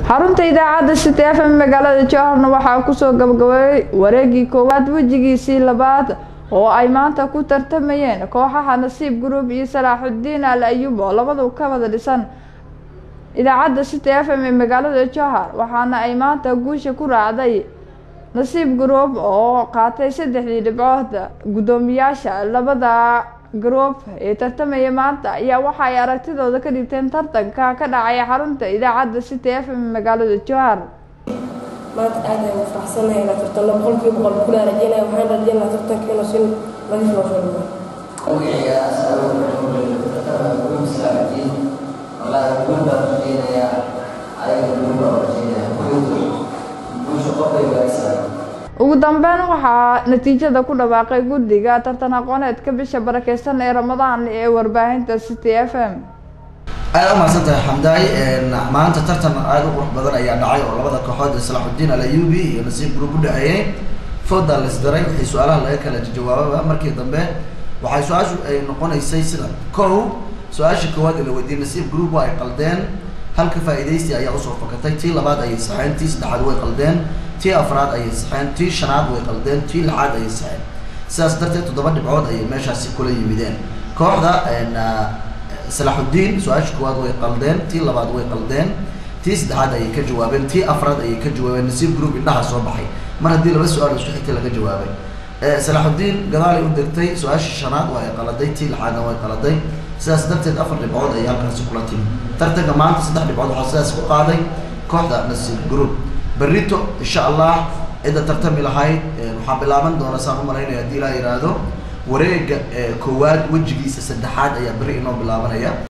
xarunta idaacadda city f m magaalada jowharna waxaa kusoo gabagabeeyey wareegii koowaad wejigiisii labaad oo ay maanta ku tartamayeen kooxaha nasiib group iyo salaaxudiin al ayub oo labadu ka wada dhisan idaacadda city f m ee magaalada jowhar waxaana ay maanta guusha ku raacday nasiib group oo qaatay saddexdii dhibcood guddoomiyaasha labada group ee tartamaya maanta ayaa waxa ay aragtidooda ka dhigteen tartanka ka dhacay xarunta idaacadda city f m magaalada jowhar maanta aad ayaan u faraxsanahay inaan tartanno boqolkiiba boqol kulaa rajeynaya waxaan rajeynayaa tartanka inuu si nadiif loo soo dhigo ugu dambeyn waxaa natiijada ku dhawaaqay guddiga tartan aqooneedka bisha barakeysan ee ramadaan ee warbaahinta city f m aada umahadsan tahay xamdaay maanta tartan aada u qurux badan ayaa dhacay oo labada kooxood ee salaaxudiin alayubi iyo nasiib group u dhaceeyey fooda la isdaray wixii su-aalaha laga kala jawaababa markii dambe waxay su-aashu ay noqonaysay sida kow su-aasha koowaad ee la weydiiyey nasiib group waa ay qaldeen halka faa-idaysi ayaa usoo fakatay tii labaad ayay saxeen tii saddexaad way qaldeen tii afraad ayay saxeen tii shanaad way qaldeen tii lixaad ayay saxeen sidaas darteed toddoba dhibcood ayay meeshaasi kula yimideen kooxda salaaxudiin su-aasha koowaad way qaldeen tii labaad way qaldeen tii saddexaad ayay ka jawaabeen tii afraad ayay ka jawaabeen nasiib group indhaha soo baxay mar haddii laba su-aal isku xigtay laga jawaabay salaaxudiin gadaalay u degtay su-aasha shanaad waa ay qaladay tii lixaadna way qaladay sidaas darteed afar dhibcood ayay halkaasi kula timi tartanka maanta saddex dhibcood waxaa sidaas ku qaaday kooxda nasiib group berrito insha allah cidda tartami lahayd waxaa bilaaban doona saan u malaynaya haddii ilaa yidhaahdo wareega koowaad wejigiisa saddexaad ayaa berri inoo bilaabanaya